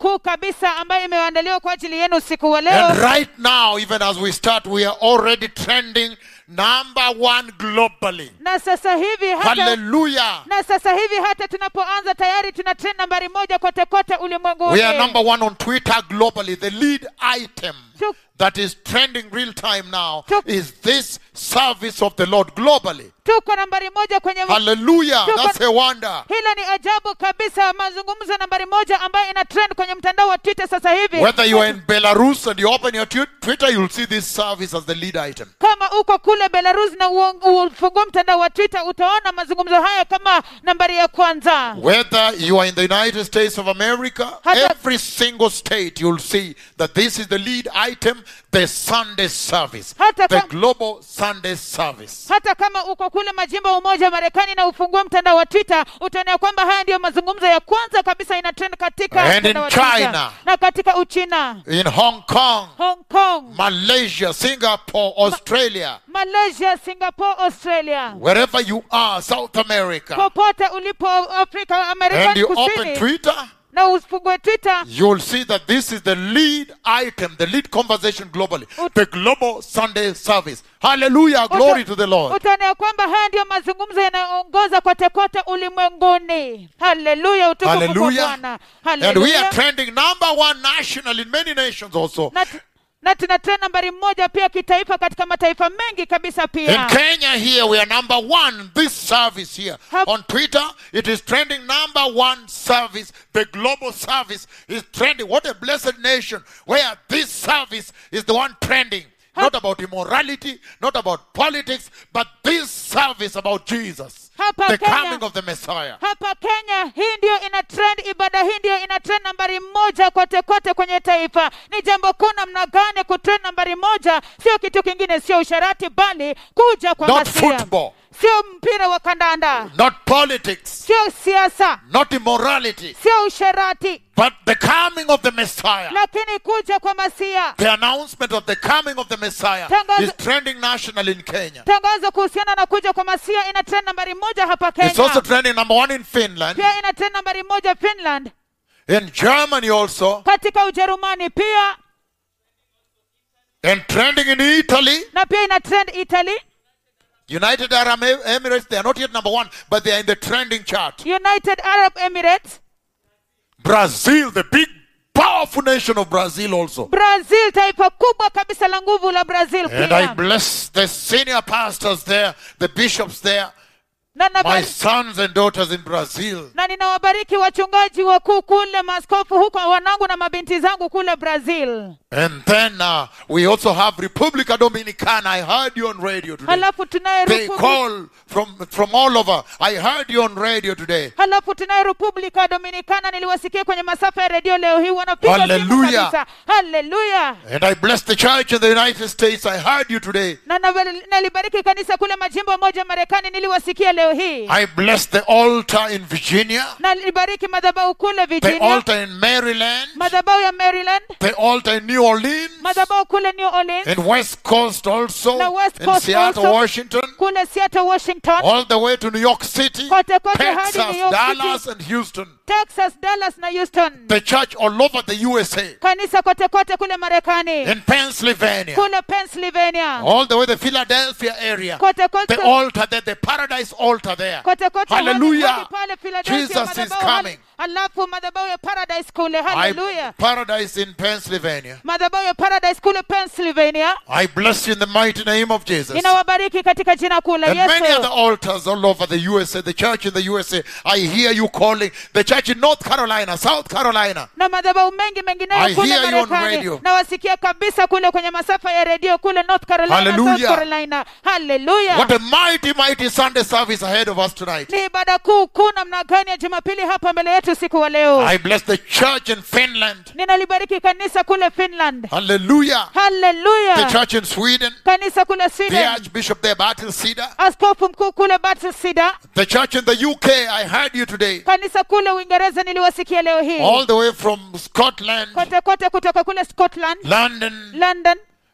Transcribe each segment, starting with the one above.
kuu kabisa ambayo imeandaliwa kwa ajili yenu usiku wa leo And right now, even as we start, we are already trending number one globally. na sasa hivi hata Hallelujah. na sasa hivi hata tunapoanza tayari tuna trend nambari moja kote kote ulimwenguni We are number one on Twitter globally. The lead item Tuk- that is trending real time now Tuk- is this service of the Lord globally. tuko nambari moja kwenye Hallelujah. Tuk- That's a wonder. hilo ni ajabu kabisa mazungumzo nambari moja ambayo ina trend kwenye mtandao wa twitter sasa hivi Whether you are in Belarus and you open your twi- Twitter, you'll see this service as the lead item. kama uko kule belarus na uong- ufungua mtandao wa twitter utaona mazungumzo haya kama nambari ya kwanza Whether you are in the United States of America, Hata- every single state, you'll see that this is the lead item, the Sunday service, Hata the kam- global Sunday service. hata kama uko kule majimbo ya umoja wa marekani na ufungue mtandao wa twitter utaona ya kwamba haya ndiyo mazungumzo ya kwanza kabisa ina trend katika And mtandao in wa Twitter. China. na katika uchina In Hong Kong, hong kong Malaysia, Singapore, Australia, malaysia singapore australia wherever you are, South America, popote ulipo afrika and marekani you open kusini Twitter, na ufungue twitter you'll see that this is the lead item, the lead conversation globally, Ut- the global Sunday service. Hallelujah, glory to the Lord. utaona ya kwamba haya ndiyo mazungumzo yanayoongoza kote kote ulimwenguni haleluya utukufu kwa Hallelujah. bwana And we are haleluya trending number one national in many nations also. na, na tuna trend nambari moja pia kitaifa katika mataifa mengi kabisa In pia Kenya here, we are number one. This service here Hap- on Twitter, it is trending number one service. The global service is trending. What a blessed nation where this service is the one trending. Not about immorality, not about politics, but this service about Jesus, Hapa the Kenya. coming of the Messiah. hapa kenya hii ndio ina trend ibada hii ndio ina trend nambari moja kote kote kwenye taifa ni jambo kuu namna gani kutrend nambari moja sio kitu kingine sio usharati bali kuja kwa Not Masia. football, sio mpira wa kandanda not politics, sio siasa not immorality, sio usharati but the coming of the Messiah. lakini kuja kwa masia The announcement of the coming of the Messiah Tangazo- is trending national in Kenya. tangazo kuhusiana na kuja kwa masia ina trend nambari moja hapa It's also kenya trending number one in Finland, pia ina trend nambari moja finland in Germany also, katika ujerumani pia and trending in Italy. na pia ina trend italy United Arab Emirates, they are not yet number one, but they are in the trending chart. united arab emirates Brazil, the big, powerful nation of Brazil also. brazil taifa kubwa kabisa la nguvu la brazil And I pia bless the senior pastors there, the bishops there, na, my nabari- sons and daughters in Brazil. na ninawabariki wachungaji wakuu kule maaskofu huko wanangu na mabinti zangu kule brazil And then uh, we also have Republica Dominicana. I heard you on radio today. halafu tunaye They Republi- call from, from all over. I heard you on radio today. halafu tunaye republika dominicana niliwasikia kwenye masafa ya redio leo hii wanapiga simu Hallelujah. kabisa haleluya And I bless the church in the United States. I heard you today. na nabali- nalibariki kanisa kule majimbo moja marekani niliwasikia leo hii I bless the altar in Virginia, nalibariki madhabahu kule the virginia altar in Maryland, madhabahu ya maryland the altar in New Orleans, madhabahu kule new orleans in West Coast also, Na West in Coast Seattle, also. Washington, kule seattle washington all the way to New York City, Kote kote hadi Texas, New York Dallas, City. and Houston. texas dallas na houston The church all over the USA, kanisa kote kote kule marekani in Pennsylvania, kule pennsylvania all the way the Philadelphia area, kote kote the altar there, the paradise altar there. kote kote hadi- Hallelujah. hadi pale Philadelphia, Jesus is madhabahu hal- coming. alafu madhabahu ya paradise kule I, haleluya paradise in Pennsylvania. madhabahu ya paradise kule pennsylvania I bless you in the mighty name of Jesus. ninawabariki katika jina kuu la And many yesu other altars all over the USA, the church in the USA. I hear you calling. The church in North Carolina, South Carolina. na madhabahu mengi mengineyo I kule hear you on marekani radio. nawasikia kabisa kule kwenye masafa ya redio kule north carolina Hallelujah. south carolina haleluya What a mighty, mighty Sunday service ahead of us tonight. ni ibada kuu kuu namna gani ya jumapili hapa mbele yetu usiku wa leo I bless the church in Finland. ninalibariki kanisa kule finland Hallelujah. The haleluya church in Sweden. kanisa kule The sweden Archbishop there, Bertil Sida. askofu mkuu kule batsida The church in the UK. I heard you today. kanisa kule uingereza niliwasikia leo hii All the way from Scotland, kote kote kutoka kule scotland London, london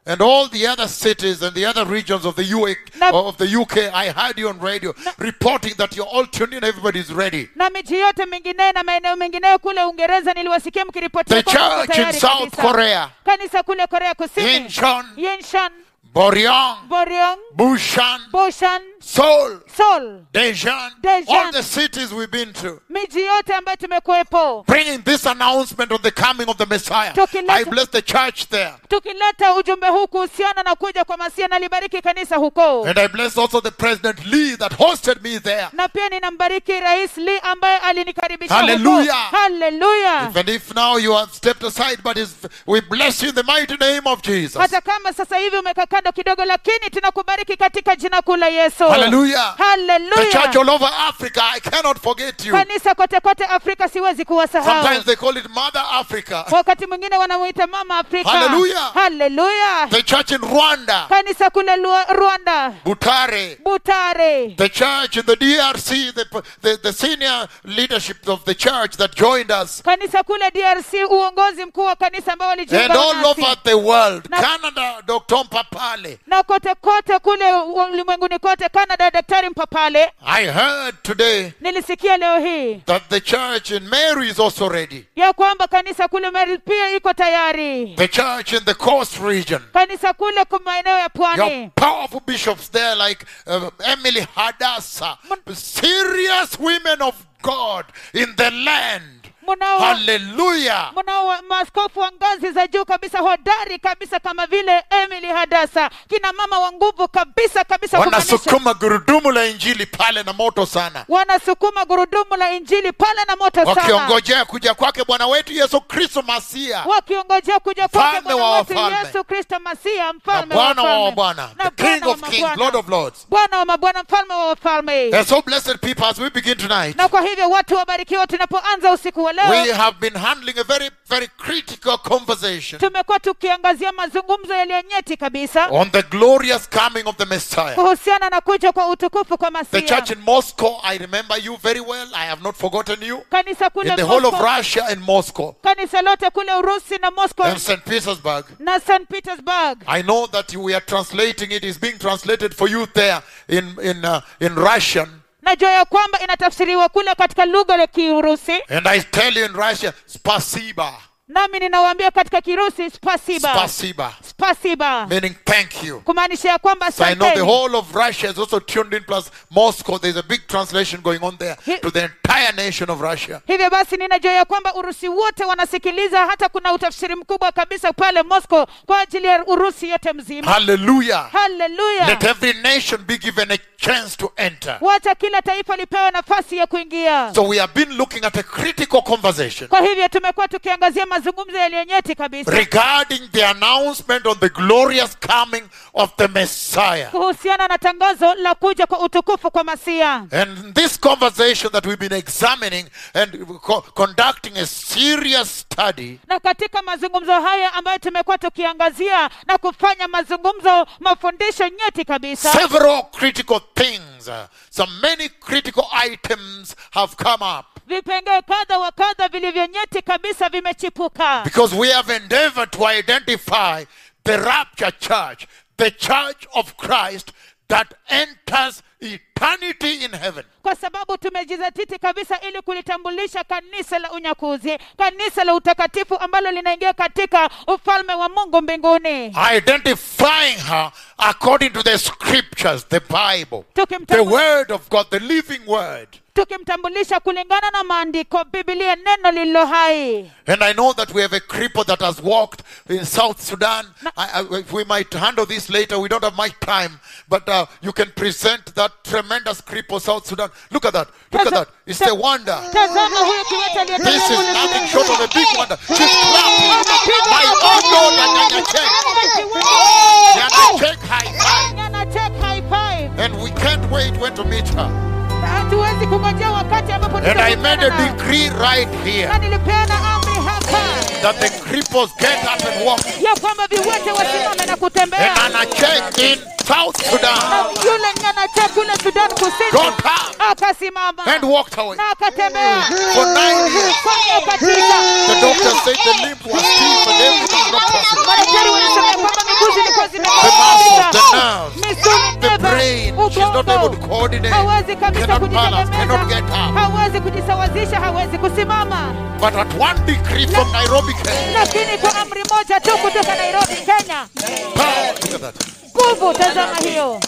and all the other cities and the other regions of the UK, Na- of the UK, I heard you on radio reporting that you're all tuned in, everybody's ready. na miji yote mingineyo na maeneo mengineyo kule uingereza niliwasikia mkiripotia The kwamba mko church in tayari South kabisa. Korea, kanisa kule korea kusini Incheon, yenshan Boryong, boryong Bushan, boshan Seoul, seoul Daejeon, Daejeon. all the cities we've been to. miji yote ambayo tumekuwepo Bringing this announcement of the coming of the Messiah. Tukileta- I bless the church there. tukileta ujumbe huu kuhusiana na kuja kwa masia nalibariki kanisa huko And I bless also the President Lee that hosted me there. na pia ninambariki rais lee ambaye alinikaribisha Hallelujah. huko haleluya Even if now you have stepped aside, but it's, we bless you in the mighty name of Jesus. hata kama sasa hivi umekaa kando kidogo lakini tunakubariki katika jina kuu la yesu Hallelujah. The church haleluya all over Africa, I cannot forget you. kanisa kote kote afrika siwezi kuwasahau Sometimes they call it Mother Africa. wakati mwingine wanamuita mama afrika Hallelujah. haleluya The church in Rwanda, kanisa kule Lua- rwanda Butare. butare The church in the DRC, the, the, the senior leadership of the church that joined us. kanisa kule drc uongozi mkuu wa kanisa ambao And walijiunga all nasi. over the world. Na- Canada, Dr. Mpapale. na kote kote kule ulimwenguni kote canada daktari mpapale I heard today nilisikia leo hii that the church in Mary is also ready. ya kwamba kanisa kule Mary pia iko tayari The church in the coast region. kanisa kule kwa maeneo ya Your pwani powerful bishops there, like uh, Emily Hadassah, serious women of God in the land. mnao Hallelujah. mnao wa- maaskofu wa ngazi za juu kabisa hodari kabisa kama vile emily hadasa kina mama wa nguvu kabisa kabisa kumaanisha wanasukuma gurudumu la injili pale na moto sana wanasukuma gurudumu la injili pale na moto sana wakiongojea kuja kwake bwana wetu yesu kristo masia wakiongojea kuja kwake Mfalme bwana wa wetu wafalme. yesu kristo masia na mfalme wa bwana wa wafalme. mabwana Na the king Bwana wa of kings mabwana. lord of lords bwana wa mabwana mfalme wa wafalme and so blessed people as we begin tonight na kwa hivyo watu wabarikiwa tunapoanza usiku wa we leo have been handling a very very critical conversation tumekuwa tukiangazia mazungumzo yaliyo nyeti kabisa on the glorious coming of the messiah kuhusiana na kuja kwa utukufu kwa the masia church in moscow i remember you very well i have not forgotten you kanisa kule in the whole of Moscow, russia and moscow kanisa lote kule urusi na moscow and st petersburg na st petersburg I know that you, we are translating it is being translated for you there in in uh, in Russian, najua ya kwamba inatafsiriwa kule katika lugha ya kiurusi and I tell you in Russia, spasiba, nami ninawaambia katika kirusi spasiba spasiba, spasiba meaning thank you. kumaanisha ya kwamba So I know the asanteni. whole of Russia is also tuned in. Plus Moscow, there's a big translation going on there He- to the entire nation of Russia. hivyo basi ninajua ya kwamba urusi wote wanasikiliza hata kuna utafsiri mkubwa kabisa pale moscow kwa ajili ya urusi yote mzima Hallelujah! haleluya Let every nation be given a chance to enter. wacha kila taifa lipewe nafasi ya kuingia So we have been looking at a critical conversation kwa hivyo tumekuwa tukiangazia mazungumzo yaliyonyeti kabisa regarding the announcement on the glorious coming of the Messiah. kuhusiana na tangazo la kuja kwa utukufu kwa masia And this conversation that we've been examining and co- conducting a serious study na katika mazungumzo haya ambayo tumekuwa tukiangazia na kufanya mazungumzo mafundisho nyeti kabisa several critical things, uh, some many critical items have come up vipengee kadha wa kadha vilivyo nyeti kabisa vimechipuka because we have endeavored to identify the rapture church, the church of Christ that enters eternity in heaven. kwa sababu tumejizatiti kabisa ili kulitambulisha kanisa la unyakuzi kanisa la utakatifu ambalo linaingia katika ufalme wa mungu mbinguni Identifying her according to the scriptures, the Bible, the Tukimtambu- Word of God, the living Word. tukimtambulisha kulingana na maandiko bibilia neno lililo hai And I know that we have a cripple that has walked in South Sudan. I, I, we might handle this later. We don't have much time. But uh, you can present that tremendous cripple, South Sudan. Look at that. Look at that. It's a wonder. tazama huyu kiwete aliyetembea This is kule nothing Sudan. short of a big wonder. She's clapping. My own daughter, Nyanya Chek. Nyanya Chek high five. Nyanya Chek high five. And we can't wait when to meet her. Na hatuwezi kungojea wakati ambapo And I made a tutakutana na- decree right here na nilipeana amri hapa that the cripples get up and walk. ya kwamba viwete wasimame na And kutembea Anna Chek in South na Sudan yule nyanache kule sudan kusini got up akasimama and walked away. na akatembea For nine years, kwa miaka tisa the doctor said the limb was stiff and everything was not possible. madaktari walisema ya kwamba miguu zilikuwa The muscles, the nerves, misuli the neva brain, she's not able to ubongo coordinate, hawezi kabisa cannot balance, cannot get kujitegemeza up. hawezi kujisawazisha hawezi kusimama But at one decree from Nairobi, Kenya, lakini kwa amri moja tu kutoka nairobi kenya power, look at that. nguvu tazama hiyo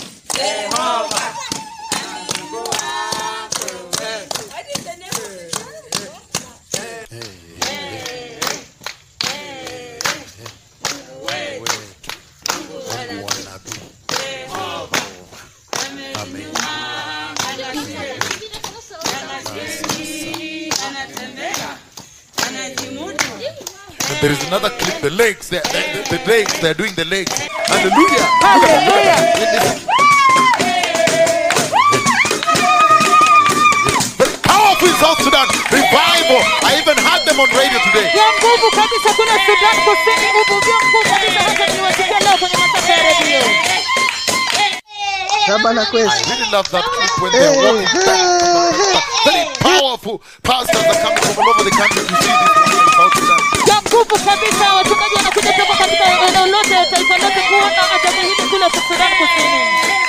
And there is another clip, the legs, the, the, the legs, they're doing the legs. Hallelujah. haleluya Very powerful in South Sudan. Revival. I even had them on radio today. ya nguvu kabisa kule sudan kusini uvuvio mkuu kabisa hata niwasikia leo kwenye masafa ya redio Shabana I kwezi. really love that clip when they're walking back. Very powerful pastors are coming from all over the country to see this one in South Sudan. ya nguvu kabisa wachungaji wanakuja toka katika eneo lote taifa lote kuona ajabu hili kule sudan kusini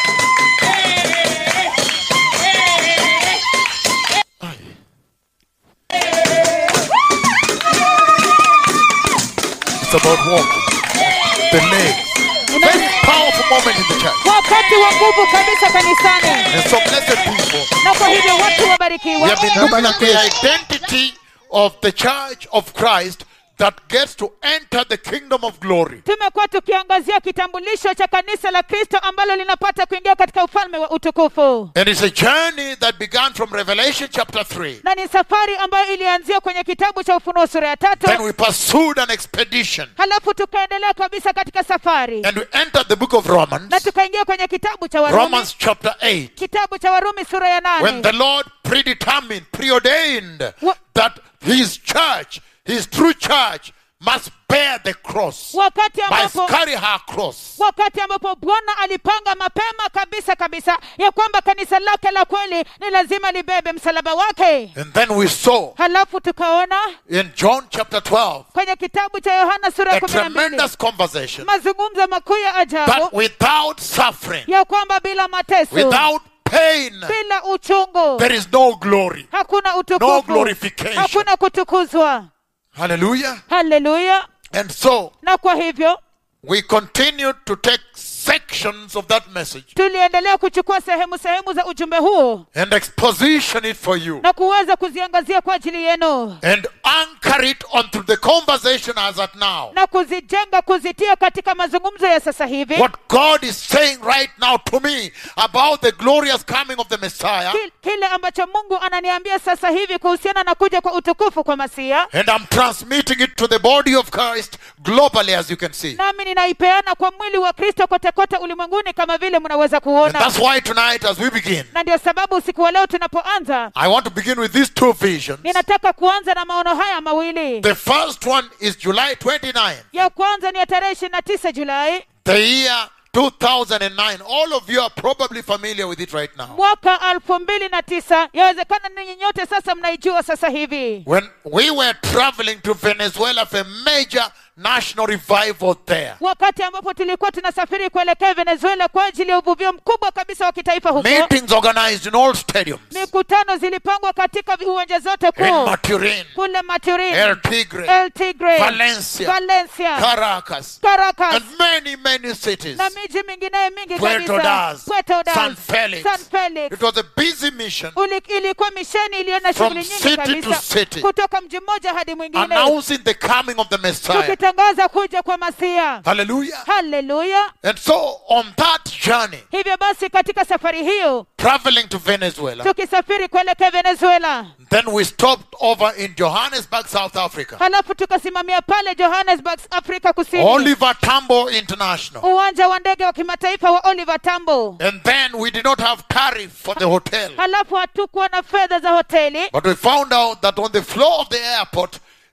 It's about walking. The legs. Very powerful moment in the church. wakati wa nguvu kabisa kanisani And so blessed people. na kwa hivyo watu We wabarikiwa have been looking at the identity of the church of Christ that gets to enter the kingdom of glory. tumekuwa tukiangazia kitambulisho cha kanisa la kristo ambalo linapata kuingia katika ufalme wa utukufu And it's a journey that began from Revelation chapter 3. na ni safari ambayo ilianzia kwenye kitabu cha ufunuo sura ya Then tatu we pursued an expedition. halafu tukaendelea kabisa katika safari And we entered the book of Romans, na tukaingia kwenye kitabu cha warumi Romans chapter 8, kitabu cha warumi sura ya when nane the Lord predetermined, preordained Wha- that his church, his true church, must bear the cross, wakati must ambapo carry her cross. wakati ambapo bwana alipanga mapema kabisa kabisa ya kwamba kanisa lake la kweli ni lazima libebe msalaba wake And then we saw halafu tukaona in John chapter 12 kwenye kitabu cha yohana sura ya a kumi na mbili tremendous conversation mazungumzo makuu ya that ajabu without suffering, ya kwamba bila mateso without pain, bila uchungu there is no glory. hakuna No utukufu glorification. hakuna kutukuzwa Hallelujah. haleluya And so na kwa hivyo we continued to take sections of that message tuliendelea kuchukua sehemu sehemu za ujumbe huo and exposition it for you na kuweza kuziangazia kwa ajili yenu and anchor it onto the conversation as at now. na kuzijenga kuzitia katika mazungumzo ya sasa hivi What God is saying right now to me about the glorious coming of the Messiah, Ki- kile ambacho mungu ananiambia sasa hivi kuhusiana na kuja kwa utukufu kwa masia and I'm transmitting it to the body of Christ globally, as you can see. nami ninaipeana kwa mwili wa kristo kote kote ulimwenguni kama vile mnaweza And kuona that's why tonight, as we begin, na ndio sababu usiku wa leo tunapoanza I want to begin with these two visions. ninataka kuanza na maono haya mawili The first one is July 29, ya kwanza ni ya tarehe ishirini na tisa julai the year 2009. All of you are probably familiar with it right now. mwaka elfu mbili na tisa yawezekana ninyi nyote sasa mnaijua sasa hivi When we were traveling to Venezuela for a major national revival there. wakati ambapo tulikuwa tunasafiri kuelekea venezuela kwa ajili ya uvuvio mkubwa kabisa wa kitaifa huko Meetings organized in all stadiums. mikutano zilipangwa katika uwanja zote In kuu Maturin, kule maturin El Tigre, el tigre Valencia, valencia Caracas, caracas and many, many cities. na miji mingineyo mingi Puerto kabisa Das, Puerto Das, San Felix. San Felix. It was a busy mission Uli- ilikuwa misheni iliyo na From shughuli nyingi city kabisa to city. kutoka mji mmoja hadi mwingine announcing the coming of the Messiah. tukitangaza kuja kwa masia Hallelujah. haleluya And so on that journey, hivyo basi katika safari hiyo traveling to Venezuela, tukisafiri kuelekea venezuela then we stopped over in Johannesburg, South Africa. halafu tukasimamia pale johannesburg afrika kusini Oliver Tambo International. uwanja wa ndege wa kimataifa wa oliver tambo And then we did not have tariff for the hotel. halafu hatukuwa na fedha za hoteli But we found out that on the floor of the airport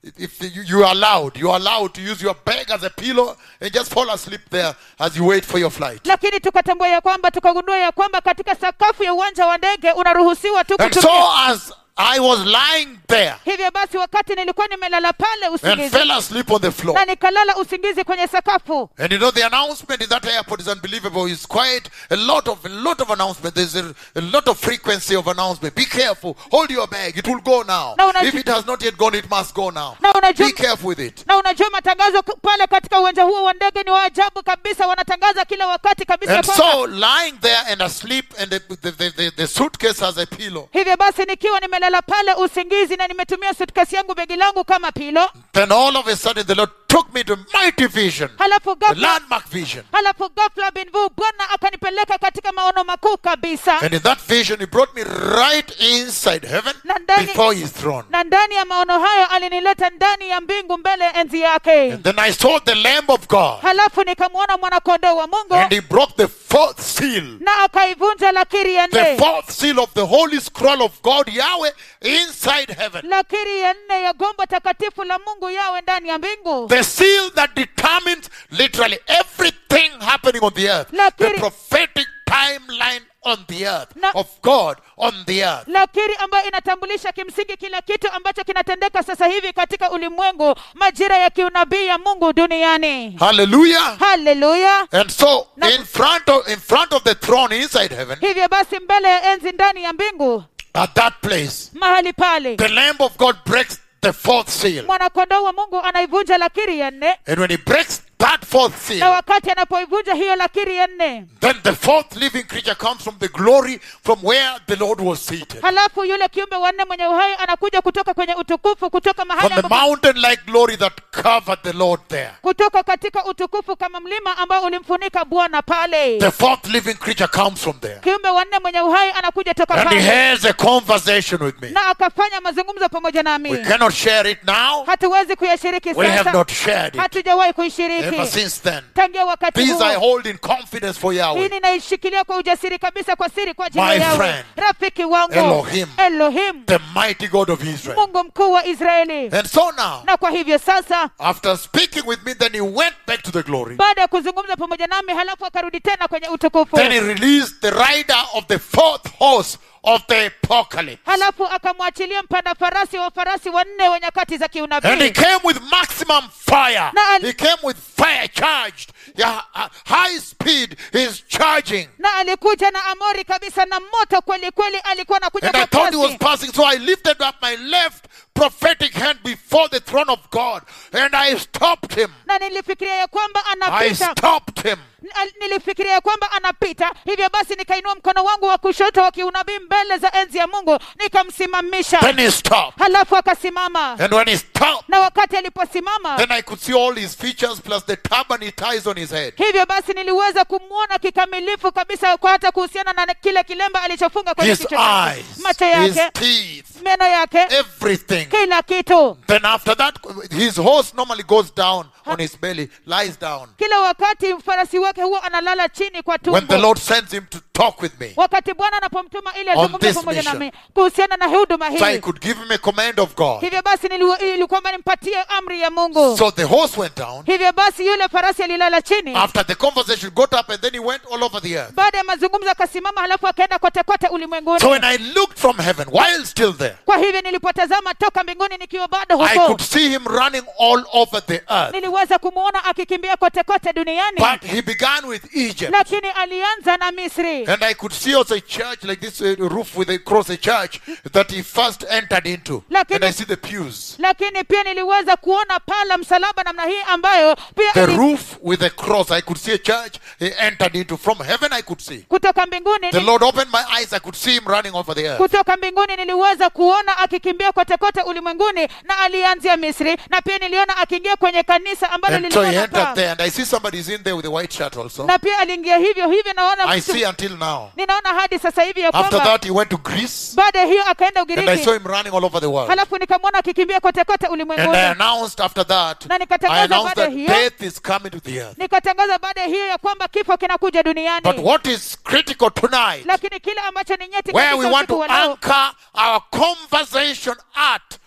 if you, you are allowed, you are allowed to use your bag as a pillow and just fall asleep there as you wait for your flight. lakini tukatambua ya kwamba tukagundua ya kwamba katika sakafu ya uwanja wa ndege unaruhusiwa tu And kutumia so as I was lying there hivyo basi wakati nilikuwa nimelala pale and usingizi fell asleep on the floor. na nikalala usingizi kwenye sakafu And you know the announcement in that airport is unbelievable. It's quite a lot of a lot of announcement. There's a, a lot of frequency of announcement. Be careful. Hold your bag. It will go now. Na unajua- If it has not yet gone, it must go now. Na unajua- Be careful with it. na unajua matangazo k- pale katika uwanja huo wa ndege ni wa ajabu kabisa wanatangaza kila wakati kabisa ya And kwamba so lying there and asleep and the, the, the, the, the suitcase as a pillow. hivyo basi nikiwa nimelala pale usingizi na nimetumia sutkasi yangu begi langu kama pilo Then all of a sudden the Lord took me to mighty vision. halafu The ghafla landmark vision. halafu ghafla binvu bwana akanipeleka katika maono makuu kabisa And in that vision, He brought me right inside heaven Na ndani- before His throne. na ndani ya maono hayo alinileta ndani ya mbingu mbele ya enzi yake And then I saw the Lamb of God. halafu nikamwona mwanakondoo wa mungu And He broke the fourth seal. na akaivunja lakiri ya The nne fourth seal of the holy scroll of God, Yahweh, inside heaven. lakiri ya nne ya gombo takatifu la mungu yawe ndani ya mbingu The seal that determines literally everything happening on the earth. The Lakini- prophetic timeline on the earth Na- of God on the earth. lakiri ambayo inatambulisha kimsingi kila kitu ambacho kinatendeka sasa hivi katika ulimwengu majira ya kiunabii ya mungu duniani Hallelujah. haleluya And so Na- in front of in front of the throne inside heaven, hivyo basi mbele ya enzi ndani ya mbingu at that place, mahali pale the Lamb of God breaks the fourth seal. mwanakondoo wa mungu anaivunja lakiri ya nne And when he breaks that fourth na seal, wakati anapoivunja hiyo lakiri ya nne then the fourth living creature comes from the glory from where the Lord was seated. halafu yule kiumbe wanne mwenye uhai anakuja kutoka kwenye utukufu kutoka mahali From the ambapo mountain like glory that covered the Lord there. kutoka katika utukufu kama mlima ambao ulimfunika bwana pale The fourth living creature comes from there. kiumbe wanne mwenye uhai anakuja toka And he pale has a conversation with me. na akafanya mazungumzo pamoja We nami cannot share it now. hatuwezi kuyashiriki We have sasa not shared it hatujawahi ever kuishiriki since then. tangia wakati These I huo hold in confidence for hii Yahweh. ninaishikilia kwa ujasiri kabisa kwa siri kwa ajili My ya Yawe friend, rafiki wangu Elohim. Elohim The mighty God of Israel. mungu mkuu wa israeli And so now, na kwa hivyo sasa after speaking with me, then he went back to the glory. baada ya kuzungumza pamoja nami halafu akarudi tena kwenye utukufu Then he released the rider of the fourth horse of the apocalypse. halafu akamwachilia mpanda farasi wa farasi wanne wa nyakati za And he kiunabii came with maximum fire. Na al- He came with fire charged. Yeah, uh, high speed is charging. na alikuja na amori kabisa na moto kweli kweli alikuwa anakuja And I kwa thought he was kasi passing, so I lifted up my left prophetic hand before the throne of God and I stopped him. na nilifikiria ya kwamba I anapita stopped him. Al- nilifikiria ya kwamba anapita hivyo basi nikainua mkono wangu wa kushoto wa kiunabii mbele za enzi ya mungu nikamsimamisha Then he stopped. halafu akasimama And when he stopped, na wakati aliposimama then I could see all his features plus the turban he ties on his head. hivyo basi niliweza kumwona kikamilifu kabisa kwa hata kuhusiana na kile kilemba alichofunga kwenye His kichwa chake eyes, macho his yake teeth, meno yake everything. kila kitu Then after that, his horse normally goes down on his belly, lies down. kila wakati farasi wake huwa analala chini kwa When the tumbo Lord sends him to talk with me, wakati bwana anapomtuma ili On azungumze this pamoja mission. nami kuhusiana na huduma so I hii could give him a command of God. hivyo basi nili- ili kwamba nimpatie amri ya mungu So the horse went down. hivyo basi yule farasi alilala chini After the conversation, got up and then he went all over the earth. baada ya mazungumzo akasimama halafu akaenda kote kote ulimwenguni So when I looked from heaven, while still there, kwa hivyo nilipotazama toka mbinguni nikiwa bado I huko could see him running all over the earth. niliweza kumwona akikimbia kote kote duniani But he began with Egypt. lakini alianza na misri And I could see also a church like this uh, roof with a cross, a church that he first entered into. Lakini- And I see the pews. lakini pia niliweza kuona paa la msalaba namna hii ambayo pia The ali- roof with a cross. I could see a church he entered into. From heaven, I could see. kutoka mbinguni The Lord opened my eyes. I could see him running over the earth. kutoka mbinguni niliweza kuona akikimbia kote kote ulimwenguni na alianzia misri na pia niliona akiingia kwenye kanisa ambalo And so lilikuwa he na entered paa there. And I see somebody's in there with a white shirt also. na pia aliingia hivyo hivyo naona I mtu- see until now. ninaona hadi sasa hivi ya After kwamba that, he went to Greece. baada ya hiyo akaenda And I ugiriki saw him running all over the world. halafu nikamwona akikimbia kote kote And ulimwenguni I announced after that, Na nikatangaza I announced baada that hiyo- death is coming to the earth. nikatangaza baada ya hiyo ya kwamba kifo kinakuja duniani But what is critical tonight, lakini kile ambacho ni nyeti where kabisa we want usiku to wa leo, anchor our conversation at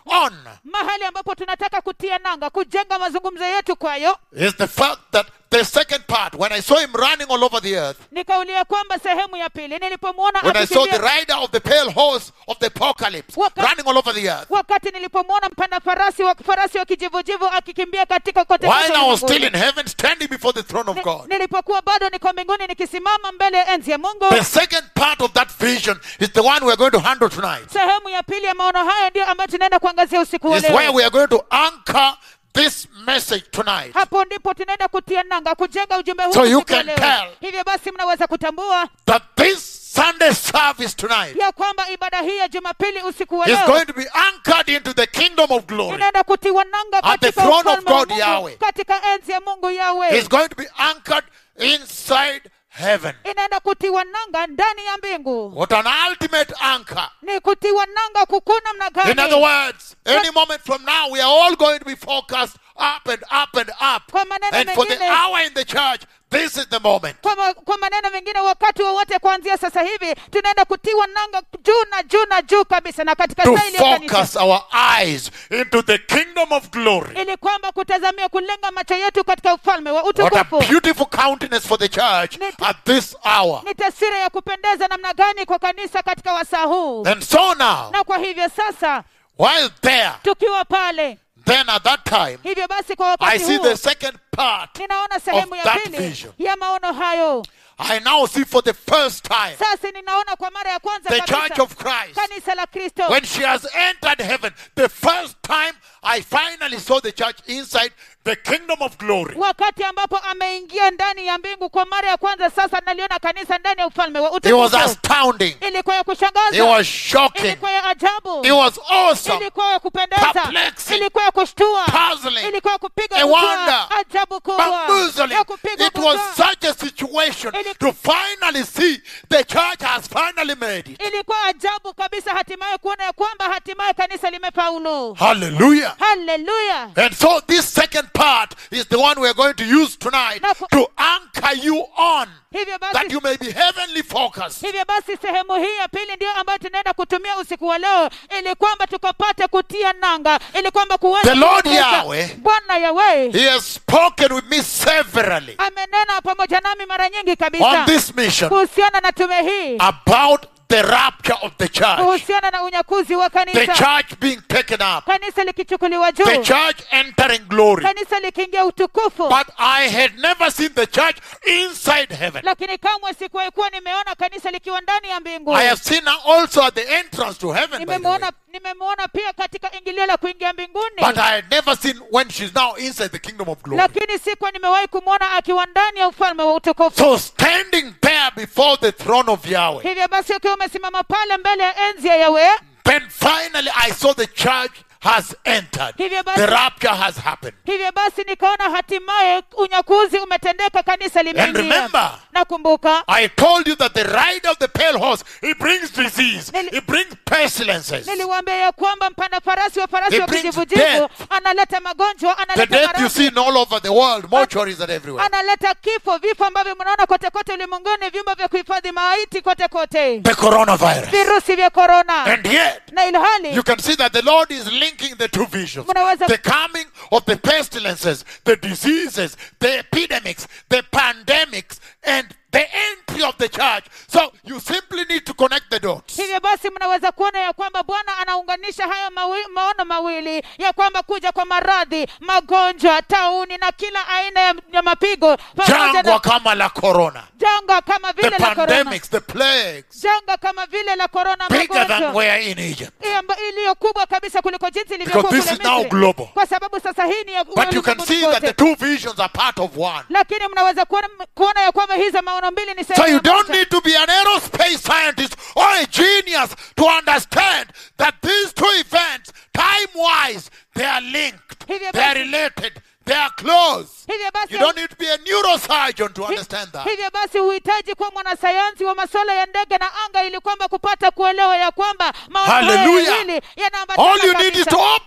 on mahali ambapo tunataka kutia nanga kujenga mazungumzo yetu kwayo is the fact that the second part, when I saw him running all over the earth, nikaulia kwamba sehemu ya pili nilipomwona when I saw the akikimbia rider of the pale horse of the apocalypse Waka- running all over the earth, wakati nilipomwona mpanda farasi wa farasi wa kijivujivu akikimbia katika kote while kote I was still ulimwenguni. in heaven standing before the throne of Ni- God, nilipokuwa bado niko mbinguni nikisimama mbele ya enzi ya mungu the second part of that vision is the one we're going to handle tonight. sehemu ya pili ya maono hayo ndio ambayo tunaenda kuangazia usiku wa Is where leo we are going to anchor this message tonight. hapo ndipo tunaenda kutia nanga kujenga ujumbe huu So you usiku wa can leo. tell. hivyo basi mnaweza kutambua That this Sunday service tonight ya kwamba ibada hii ya jumapili usiku wa is leo going to be anchored into the kingdom of glory. inaenda kutiwa nanga At the katika throne of ufalme wa God, Mungu, Yahweh. katika enzi ya mungu yawe It's going to be anchored inside heaven. inaenda kutiwa nanga ndani ya mbingu What an ultimate anchor. ni kutiwa nanga kukuna namna In other gani words, any moment from now, we are all going to be focused up and up and up. kwa maneno And for the mengine hour in the church, this is the moment. kwa, ma, kwa maneno mengine wakati wowote kuanzia sasa hivi tunaenda kutiwa nanga juu na juu na juu kabisa na katika To saa iliyo kanisa focus our eyes into the kingdom of glory. ili kwamba kutazamia kulenga macho yetu katika ufalme wa What a utukufu beautiful countenance for the church Ni- at this hour. ni taswira ya kupendeza namna gani kwa kanisa katika wasaa huu And so now, na kwa hivyo sasa while there, tukiwa pale then at that time, hivyo basi kwa I wakati see huu the second part. ninaona sehemu of ya that pili vision. ya maono hayo I now see for the first time sasa ninaona kwa mara ya kwanza the kabisa church of Christ. kanisa la kristo When she has entered heaven, the first time I finally saw the church inside the kingdom of glory. wakati ambapo ameingia ndani ya mbingu kwa mara ya kwanza sasa naliona kanisa ndani ya ufalme wa It was utukufu astounding. ilikuwa ya It kushangaza was shocking. ilikuwa ya ajabu It was awesome. ilikuwa ya kupendeza Perplexing. ilikuwa ya kushtua Puzzling. ilikuwa ya kupiga A butwaa, wonder. ajabu kubwa Bamboozling. ya kupiga It was butwaa. such a situation Ili- to finally see the church has finally made it. ilikuwa ajabu kabisa hatimaye kuona ya kwamba hatimaye kanisa limefaulu Hallelujah. haleluya And so this second part is the one we are going to use tonight Na ku- to anchor you on hivyo that basi you may be heavenly focused. hivyo basi sehemu hii ya pili ndio ambayo tunaenda kutumia usiku wa leo ili kwamba tukapate kutia nanga ili kwamba kuweza The Lord kuweza- Yahweh. bwana yawe He has spoken with me severally amenena pamoja nami mara nyingi on kabisa this mission kuhusiana na tume hii about the rapture of the church, kuhusiana na unyakuzi wa the kanisa church being taken up, kanisa likichukuliwa the juu church entering glory. kanisa likiingia utukufu But I had never seen the church inside heaven. lakini kamwe sikuwahi kuwa nimeona kanisa likiwa ndani ya mbingu I have seen her also at the entrance to heaven. By the way. nimemwona nimemwona pia katika ingilio la kuingia mbinguni But I had never seen when she's now inside the kingdom of glory. lakini sikuwa nimewahi kumwona akiwa ndani ya ufalme wa utukufu So standing there before the throne of Yahweh, hivyo basi ukiwa umesimama pale mbele ya enzi ya yawe then finally I saw the church has entered. Hivyo basi- The rapture has happened. hivyo basi nikaona hatimaye unyakuzi umetendeka kanisa limeingia remember- nakumbuka I told you that the rider of the pale horse, he brings disease, Nili- he brings pestilences. niliwaambia ya kwamba mpanda farasi wa farasi He wa brings kijivujivu death. analeta magonjwa The analeta death you maradhi see in all over the world, mortuaries and everywhere. analeta kifo vifo ambavyo mnaona kote kote ulimwenguni vyumba vya kuhifadhi maiti kote kote The coronavirus. virusi vya korona And yet, na ilhali you can see that the Lord is linking the two visions. Mnaweza- The coming of the pestilences, the diseases, the epidemics, the pandemics, and the entry of the church. So you simply need to connect the dots. hivyo basi mnaweza kuona ya kwamba bwana anaunganisha hayo mawi, maono mawili ya kwamba kuja kwa maradhi magonjwa tauni na kila aina ya, ya mapigo pamoja Jangwa na kama la corona. janga kama The vile la korona pandemics, the plagues, janga kama vile la korona bigger than magonjwa where in Egypt. Hii amba- iliyo kubwa kabisa kuliko jinsi ilivyokuwa Because kule this is now Misri. global. kwa sababu sasa hii ni ya But you can ulimwenguni see that the kote. two visions are part of one. lakini mnaweza kuona, kuona ya kwamba hizo maono mbili ni So sehemu you ya don't moja. need to be an aerospace scientist or a genius to understand that these two events, time wise, they are linked, Hivyo they are basi- related, they are close. hivyo basi You don't need to be a neurosurgeon to Hi- understand that. hivyo basi huhitaji kuwa mwanasayansi wa masuala ya ndege na anga ili kwamba kupata kuelewa ya kwamba maono haya Hallelujah. mawili yanaambatana All you need is kabisa. to open up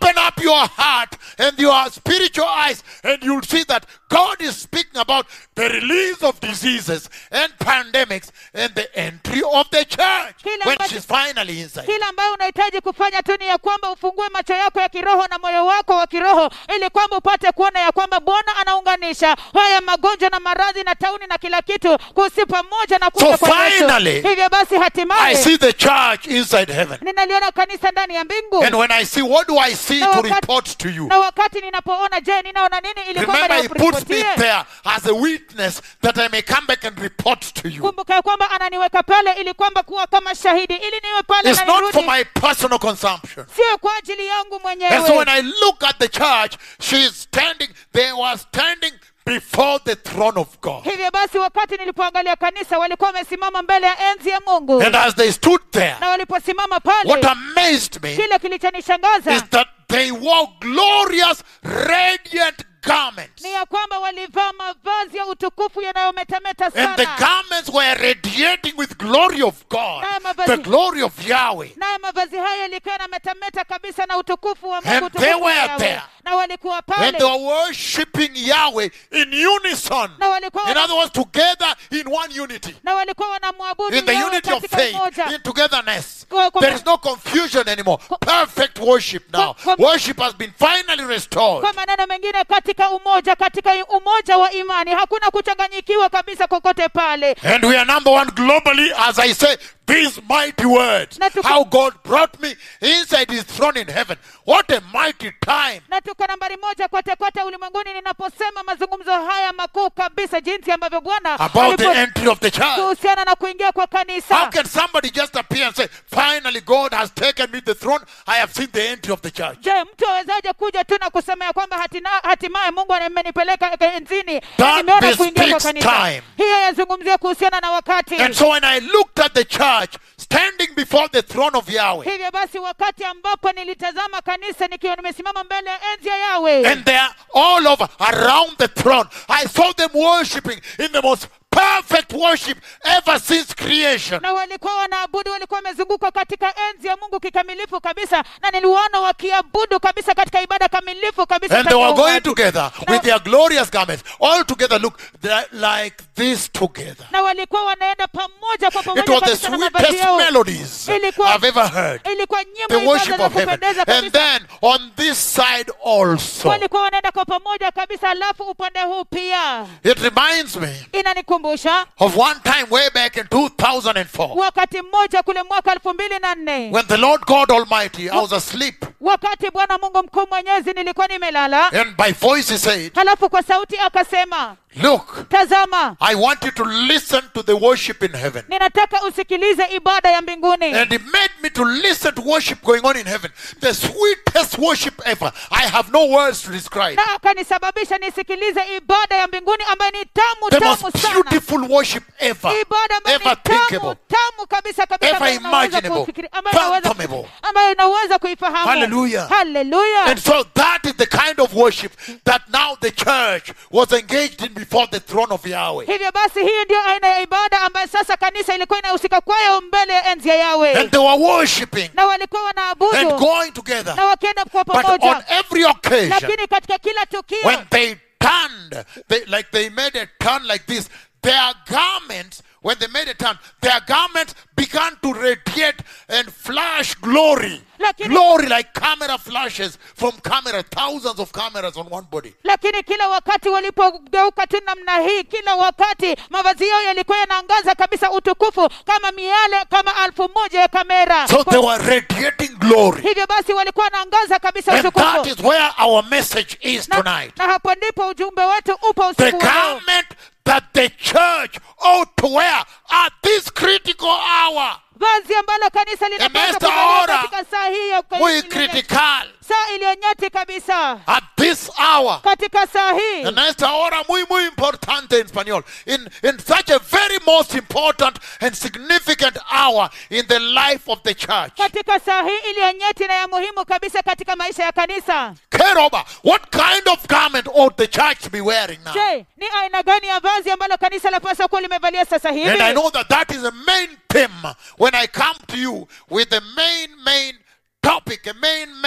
your heart and your spiritual eyes, and you'll see that God is speaking about the release of diseases and pandemics and the entry of the church Kila when ambacho- she's finally inside. kila ambayo unahitaji kufanya tu ni ya kwamba ufungue macho yako ya kiroho na moyo wako wa kiroho ili kwamba upate kuona ya kwamba bwana anaunganisha haya magonjwa na maradhi na tauni na kila kitu kusi pamoja na kuja So kwa Yesu. finally, hivyo basi I hatimaye see the church inside heaven. ninaliona kanisa ndani ya mbingu And when I see, what do I see Na to wakati- report to you? na wakati ninapoona je ninaona nini ili kwamba Remember, he puts me nikuripotie? there as a witness that I may come back and report to you. kumbuka ya kwamba ananiweka pale ili kwamba kuwa kama shahidi ili niwe pale It's na not for nirudi my personal consumption. sio kwa ajili yangu And so when mwenyewe I look at the church, she's standing, they were standing before the throne of God. hivyo basi wakati nilipoangalia kanisa walikuwa wamesimama mbele ya enzi ya mungu And as they stood there, na waliposimama what pale amazed me kile kilichonishangaza is that they wore glorious, radiant garments. ni ya kwamba walivaa mavazi ya utukufu yanayometameta And the sana garments were radiating with glory of God, Nayo mavazi- the glory of Yahweh. nayo mavazi hayo yalikuwa yanametameta kabisa na utukufu wa And mungu they utukufu wa were Yahweh. there. na walikuwa And pale they were worshiping Yahweh in unison. na walikuwa In wana- other words, together in one unity. na walikuwa wanamwabudu In the Yahweh unity of katika faith, umoja in togetherness. Kwa- kwa- There is no confusion anymore. Perfect worship now. Kwa- kwa- Worship has been finally restored. kwa maneno mengine katika umoja katika umoja wa imani hakuna kuchanganyikiwa kabisa kokote pale And we are number one globally, as I say, these mighty words. Na tuko- How God brought me inside his throne in heaven. What a mighty time. na tuko nambari moja kote kote ulimwenguni ninaposema mazungumzo haya makuu kabisa jinsi ambavyo bwana About the alipo- entry of the church. kuhusiana na kuingia kwa How kanisa can somebody just appear and say, finally God has taken me the throne. I have seen the entry of the church. je mtu awezaje kuja tu na kusema ya kwamba hatina- hatimaye mungu amenipeleka enzini That nimeona kuingia kwa bespeaks kanisa time. hiyo yazungumzia kuhusiana na wakati And so when I looked at the church standing before the throne of Yahweh, hivyo basi wakati ambapo nilitazama kanisa nikiwa nimesimama mbele ya enzi ya yawe and they're all over around the throne, I saw them worshiping in the most perfect worship ever since creation. na walikuwa wanaabudu walikuwa wamezungukwa katika enzi ya mungu kikamilifu kabisa na niliwaona wakiabudu kabisa katika ibada kamilifu kabisa And they katika were going uumbaji. together Na- with their glorious garments, all together. Look, they're like this together. na walikuwa wanaenda pamoja kwa It pamoja was the kabisa na mavazi sweetest yao melodies Ilikuwa- I've ever heard. ilikuwa The nyimbo worship ibada za of heaven. kupendeza And kabisa then on this side also, walikuwa wanaenda kwa pamoja kabisa alafu upande huu pia it reminds me inanikumbusha of one time way back in 2004 wakati mmoja kule mwaka elfu mbili na nne when the Lord God Almighty, I was asleep, wakati bwana mungu mkuu mwenyezi nilikuwa nimelala and by voice He said, halafu kwa sauti akasema Look, tazama I want you to listen to the worship in heaven. ninataka usikilize ibada ya mbinguni And he made me to listen to worship going on in heaven. The sweetest worship ever. I have no words to describe. na akanisababisha nisikilize ibada ya mbinguni ambayo ni tamu The tamu most sana beautiful worship ever. ibada ambayo Ever ni tamu thinkable. tamu kabisa kabisa Ever ambayo unaweza imaginable. kufikiri- ambayo unaweza- Fathomable. ambayo unaweza kuifahamu Hallelujah. Hallelujah. And so that is the kind of worship that now the church was engaged in before the throne of Yahweh. hivyo basi hii ndio aina ya ibada ambayo sasa kanisa ilikuwa inahusika kwayo mbele ya enzi ya yawe And they were worshiping na walikuwa and wanaabudu going together. na wakienda kwa But on pamoja every occasion, lakini katika kila tukio when they turned, they, like they made a turn like this, their garments, when they made a turn, their garments began to radiate and flash glory. Lakini- glory like camera flashes from camera, thousands of cameras on one body. lakini kila wakati walipogeuka tu namna hii kila wakati mavazi yao yalikuwa yanaangaza kabisa utukufu kama miale kama alfu moja ya kamera So they were radiating glory. hivyo basi walikuwa wanaangaza kabisa And that utukufu is where our message is na, tonight. na hapo ndipo ujumbe wetu upo The usiku wa leo. garment that the church ought to wear at this critical hour. vazi ambalo kanisa linapaswa esta kuvalia hora, katika saa hii ya Muy iliyo- critical. saa iliyonyeti kabisa At this hour. katika saa hii En esta hora muy, muy importante en español. In, in such a very most important and significant hour in the life of the church. katika saa hii iliyonyeti na ya muhimu kabisa katika maisha ya kanisa Keroba, what kind of garment ought the church to be wearing now? je ni aina gani ya vazi ambalo kanisa lapaswa kuwa limevalia sasa And I hivi know that that is a main theme when I come to you with the main, main topic, a main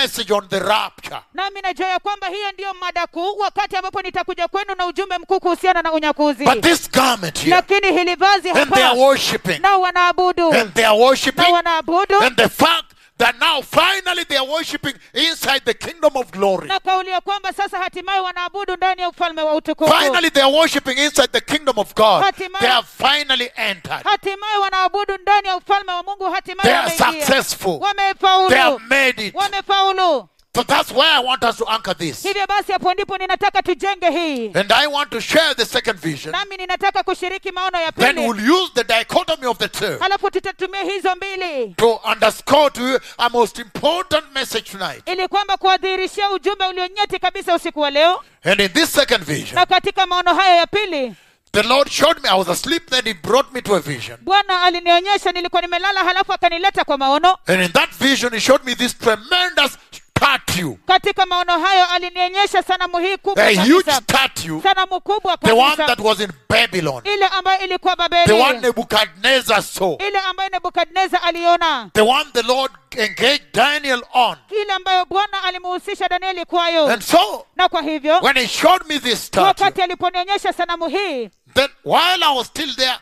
message on the rapture. nami najua ya kwamba hiyo ndiyo mada kuu wakati ambapo nitakuja kwenu na ujumbe mkuu kuhusiana na unyakuzi But this garment here, lakini hili vazi and they are hapa worshipping, nao wanaabudu and they are na worshipping, wanaabudu and the fact that now finally they are worshipping inside the kingdom of glory. na kauli ya kwamba sasa hatimaye wanaabudu ndani ya ufalme wa utukufu Finally, they are worshipping inside the kingdom of God. Hatimaye- They have finally entered. hatimaye wanaabudu ndani ya ufalme wa mungu hatimaye They are wameingia successful. They have wamefaulu made it. wamefaulu So that's where I want us to anchor this. hivyo basi hapo ndipo ninataka tujenge hii And I want to share the second vision. nami ninataka kushiriki maono ya Then pili we'll use the dichotomy of the two halafu tutatumia hizo mbili to underscore to you a most important message tonight. ili kwamba kuwadhihirishia ujumbe ulionyeti kabisa usiku wa leo And in this second vision, na katika maono haya ya pili the Lord showed me I was asleep, then He brought me to a vision. bwana alinionyesha nilikuwa nimelala halafu akanileta kwa maono And in that vision, He showed me this tremendous statue, katika maono hayo alinionyesha sanamu hii kubwa a huge kabisa statue, sanamu kubwa the one kabisa that was in Babylon, ile ambayo ilikuwa the one babeli Nebuchadnezzar saw, ile ambayo nebukadneza aliona the one the Lord engaged Daniel on. ile ambayo bwana alimuhusisha danieli kwayo And so, na kwa hivyo when He showed me this statue, wakati aliponionyesha sanamu hii then while I was still there,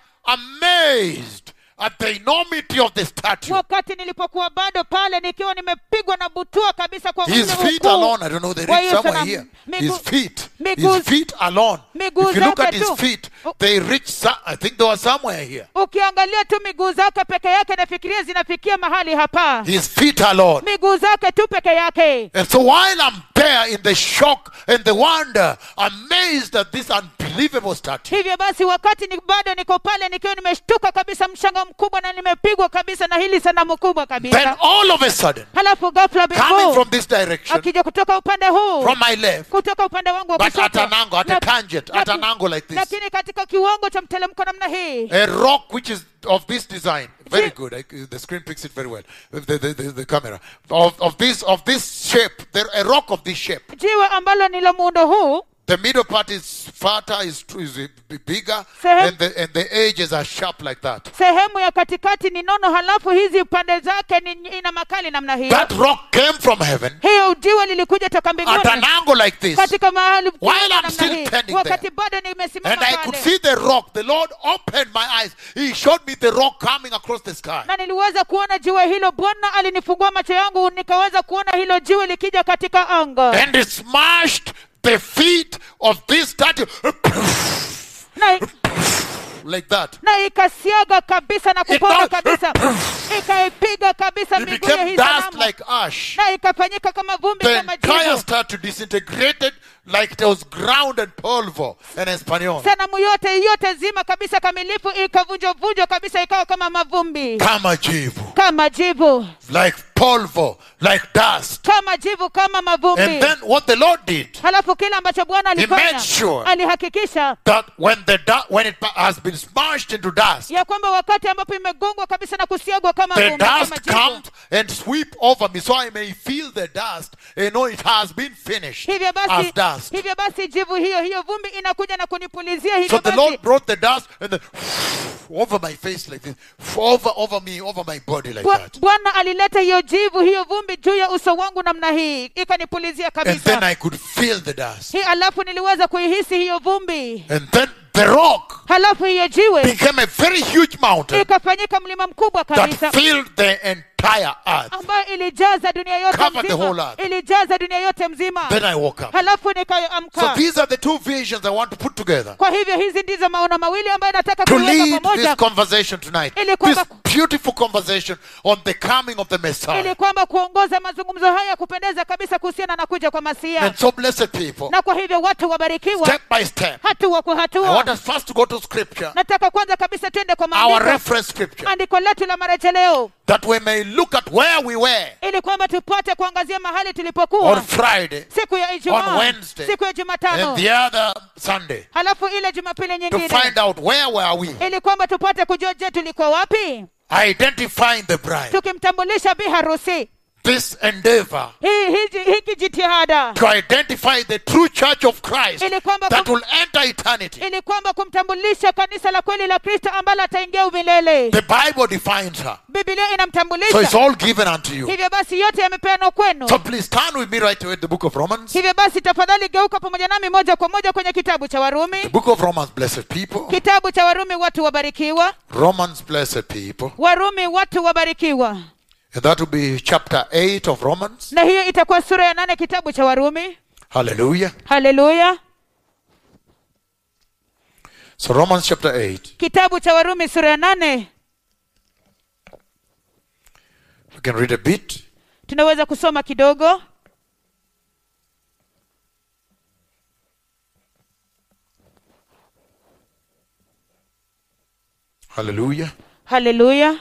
amazed at the enormity of the statue, wakati nilipokuwa bado pale nikiwa nimepigwa na butua kabisa kwa his ule feet ukuu alone, I don't know, they wa reach hiyo somewhere sanamu. here. Miguu- His feet, miguu- his feet alone. miguu If you look zake at his tu. feet, Oh. they reach, so- I think they were somewhere here. ukiangalia tu miguu zake peke yake nafikiria zinafikia mahali hapa His feet alone. miguu zake tu peke yake And so while I'm there in the shock and the wonder, amazed at this unbelievable statue, hivyo basi wakati ni bado niko pale nikiwa nimeshtuka kabisa mshanga mkubwa na nimepigwa kabisa na hili sanamu kubwa then kabisa all of a sudden, halafu ghafla coming bingu from this direction, akija kutoka upande huu from my left, kutoka upande wangu wa but at kushoto an angle, at a Na- tangent, at laki- an angle like this, lakini katika kiwango cha mtelemko namna hii a rock which is of this design, very See- good. I, the screen picks it very well. The, the, the, the camera of, of this of this shape, there, a rock of this shape. jiwe ambalo ni la muundo huu The middle part is fatter, is, is bigger, Sehem- and the and the edges are sharp like that. sehemu ya katikati ni nono halafu hizi pande zake ni ina makali namna hiyo That rock came from heaven hiyo jiwe lilikuja toka at an mbinguni angle like this. katika mahali While fulani I'm namna still hii. standing wakati there. bado nimesimama And I could pale see the rock. The Lord opened my eyes. He showed me the rock coming across the sky. na niliweza kuona jiwe hilo bwana alinifungua macho yangu nikaweza kuona hilo jiwe likija katika anga And it smashed the feet of this statue na, like that. na ikasiaga kabisa na kuponga It- kabisa ikaipiga kabisa It miguu ya became hii dust sanamu like ash. na ikafanyika kama vumbi The kama entire jivu statue disintegrated like it was ground and polvo in Espanol. sanamu yote yote zima kabisa kamilifu ikavunjwavunjwa kabisa ikawa kama mavumbi Kama jivu. kama jivu Like polvo. Like dust. kama jivu kama mavumbi And then what the Lord did, halafu kile ambacho bwana alifanya made sure alihakikisha that when the du- when it has been smashed into dust, ya kwamba wakati ambapo imegongwa kabisa na kusiagwa kama the vumbi, kama dust jivu comes and sweep over me so I may feel the dust and know it has been finished hivyo as basi dust. hivyo basi jivu hiyo hiyo vumbi inakuja na kunipulizia So hivyo the basi Lord brought the dust and then over my face like this, over over me, over my body like Bwa- that. bwana alileta hiyo jivu hiyo vumbi juu ya uso wangu namna hii ikanipulizia And then kabisa I could feel the dust. hii alafu niliweza kuihisi hiyo vumbi And then the rock halafu hiyo jiwe became a very huge mountain ikafanyika mlima mkubwa kabisa that filled the entire earth. ambayo ilijaza dunia yote Covered the whole mzima earth. ilijaza dunia yote mzima Then I woke up. halafu So nikaamka these are the two visions I want to put together kwa hivyo hizi ndizo maono mawili ambayo nataka to kuweka lead pamoja this conversation tonight. Ili This kwamba- beautiful conversation on the coming of the Messiah. ili kwamba kuongoza mazungumzo haya ya kupendeza kabisa kuhusiana na kuja kwa masia And so, blessed people, na kwa hivyo watu wabarikiwa step by step, hatua kwa I want hatua us first to go to scripture, nataka kwanza kabisa twende kwa our maandiko reference scripture, andiko letu la marejeleo that we may look at where we were ili kwamba tupate kuangazia mahali on tulipokuwa Friday siku ya on ijumaa Wednesday, siku ya and jumatano the other Sunday halafu ile jumapili to nyingine find out where were we, ili kwamba tupate kujua je tulikuwa wapi identifying the bride. tukimtambulisha bi harusi this endeavor hii hiki, hiki jitihada to identify the true church of Christ Ili kwamba that kum- will enter eternity. ili kwamba kumtambulisha kanisa la kweli la kristo ambalo ataingia umilele The Bible defines her. bibilia So it's inamtambulisha all given unto you. hivyo basi yote yamepeanwa kwenu So please turn with me right away to the book of Romans. hivyo basi tafadhali geuka pamoja nami moja kwa moja kwenye kitabu cha The warumi book of Romans, blessed people. kitabu cha warumi watu wabarikiwa Romans, blessed people. warumi watu wabarikiwa And that will be chapter 8 of Romans. na hiyo itakuwa sura ya nane kitabu cha warumi Hallelujah. haleluya So Romans chapter 8. kitabu cha warumi sura ya nane We can read a bit. tunaweza kusoma kidogo Hallelujah. haleluya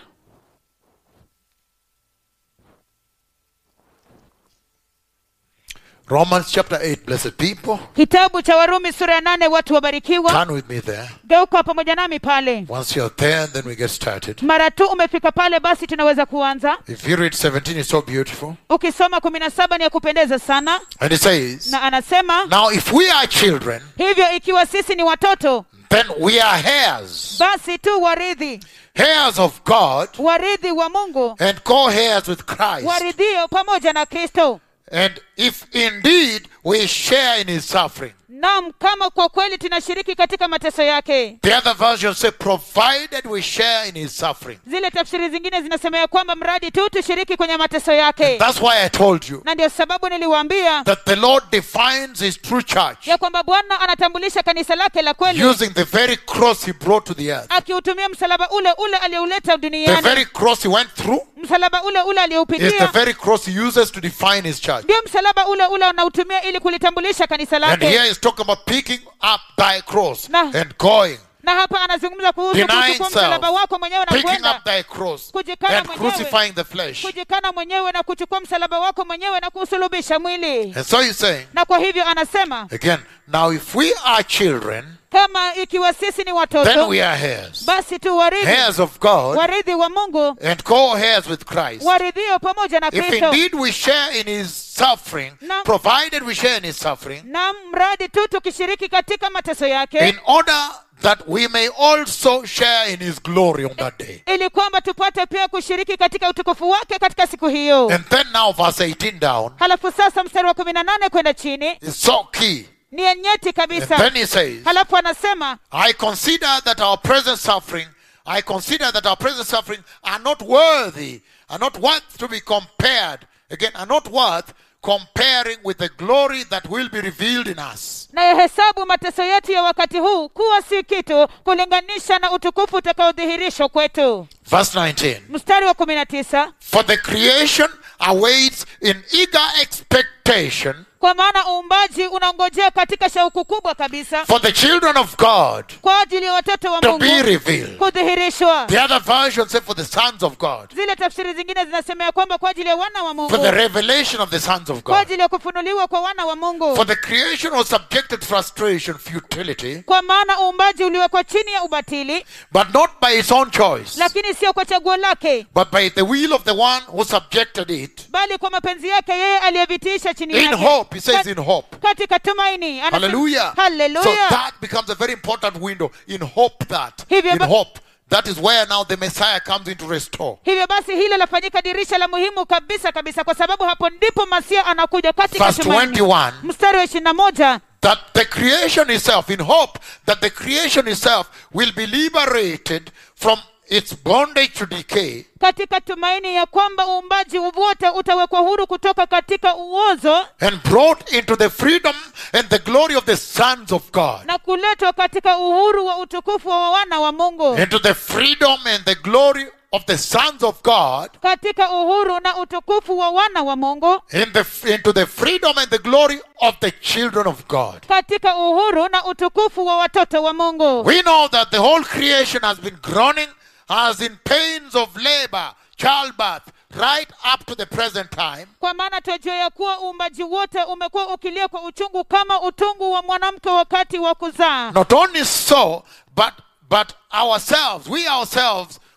Romans chapter 8, blessed people. kitabu cha warumi sura ya nane watu wabarikiwa Turn with me there. geuka pamoja nami pale Once you're there, then we get started. mara tu umefika pale basi tunaweza kuanza If you read 17, it's so beautiful. ukisoma kumi na saba ni ya kupendeza sana And it says, na anasema Now if we are children, hivyo ikiwa sisi ni watoto then we are heirs, basi tu waridhi heirs of God, waridhi wa mungu and co heirs with Christ. waridhio pamoja na kristo And if indeed we share in his suffering. nam kama kwa kweli tunashiriki katika mateso yake The other version say, provided we share in his suffering. zile tafsiri zingine zinasema ya kwamba mradi tu tushiriki kwenye mateso yake That's why I told you na ndio sababu niliwaambia that the Lord defines his true church ya kwamba bwana anatambulisha kanisa lake la kweli using the very cross he brought to the earth. akiutumia msalaba ule ule aliyouleta The duniani very cross he went through msalaba ule ule is the aliyoupitia very cross he uses to define his church. ndio msalaba ule ule unautumia ili kulitambulisha kanisa And lake here he's talking about picking up thy cross Na- and going, na hapa anazungumza kuhusu denying kuchukua msalaba self, wako mwenyewe na picking kwenda up thy cross Kujikana and mwenyewe. crucifying the flesh. kujikana mwenyewe na kuchukua msalaba wako mwenyewe na kuusulubisha mwili And so he's saying, na kwa hivyo anasema again, now if we are children, kama ikiwa sisi ni then watoto we are heirs, basi tu waridhi heirs of God waridhi wa mungu and co-heirs with Christ. waridhio pamoja na If kristo indeed we share in his suffering, Na- provided we share in his suffering, na mradi tu tukishiriki katika mateso yake in order that we may also share in his glory on that day. ili kwamba tupate pia kushiriki katika utukufu wake katika siku hiyo And then now verse 18 down halafu sasa mstari wa kumi na nane kwenda chini is so key. ni nyeti And kabisa then he says, halafu anasema I consider that our present suffering, I consider that our present suffering are not worthy, are not worth to be compared, again, are not worth comparing with the glory that will be revealed in us. nayahesabu mateso yetu ya wakati huu kuwa si kitu kulinganisha na utukufu utakaodhihirishwa kwetu Verse 19. mstari wa kumi na tisa For the creation awaits in eager expectation kwa maana uumbaji unaongojea katika shauku kubwa kabisa for the children of God kwa ajili ya watoto wa to mungu be revealed. kudhihirishwa The other version say for the sons of God, zile tafsiri zingine zinasema ya kwamba kwa ajili ya wana wa for the mungu revelation of the sons of kwa God. ajili ya kufunuliwa kwa wana wa mungu For the creation was subjected to frustration, futility, kwa maana uumbaji uliwekwa chini ya ubatili but not by its own choice, lakini sio kwa chaguo lake but by the will of the one who subjected it. bali kwa mapenzi yake yeye aliyevitiisha chini In yake hope, he says Kat- in hope. katika tumaini Anasema- Hallelujah. So Hallelujah. that becomes a very important window. In hope that. Hivyo In ba- hope. That is where now the Messiah comes in to restore. hivyo basi hilo lafanyika dirisha la muhimu kabisa kabisa kwa sababu hapo ndipo masia anakuja katika Verse tumaini 21. mstari wa ishirini na moja that the creation itself, in hope that the creation itself will be liberated from its bondage to decay katika tumaini ya kwamba uumbaji wote utawekwa huru kutoka katika uozo and brought into the freedom and the glory of the sons of God. na kuletwa katika uhuru wa utukufu wa wana wa mungu Into the freedom and the glory of the sons of God. katika uhuru na utukufu wa wana wa mungu In the, into the freedom and the glory of the children of God. katika uhuru na utukufu wa watoto wa mungu We know that the whole creation has been groaning as in pains of labor, childbirth, right up to the present time. kwa maana twajua ya kuwa uumbaji wote umekuwa ukilia kwa uchungu kama utungu wa mwanamke wakati wa kuzaa Not only so, but but ourselves, we ourselves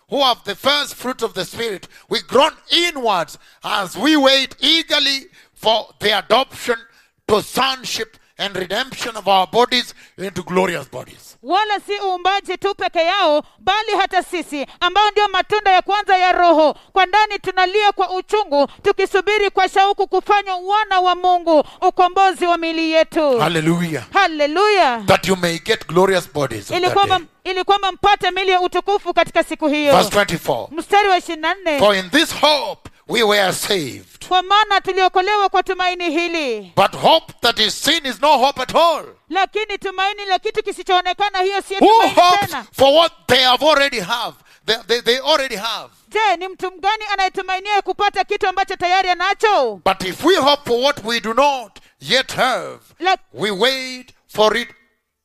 who have the first fruit of the Spirit, we groan inwards as we wait eagerly for the adoption to sonship and redemption of our bodies into glorious bodies. wala si uumbaji tu peke yao bali hata sisi ambao ndio matunda ya kwanza ya roho kwa ndani tunalia kwa uchungu tukisubiri kwa shauku kufanywa wana wa mungu ukombozi wa mili yetu Hallelujah. haleluya That you may get glorious bodies. of ili that kwamba day. ili kwamba mpate mili ya utukufu katika siku hiyo Verse 24. mstari wa ishirini na nne For in this hope we were saved. kwa maana tuliokolewa kwa tumaini hili But hope that is seen is no hope at all. lakini tumaini la kitu kisichoonekana hiyo siyo Who tumaini hopes tena for what they have already have? They, they, they already have. je ni mtu mgani anayetumainia kupata kitu ambacho tayari anacho But if we hope for what we do not yet have, La, we wait for it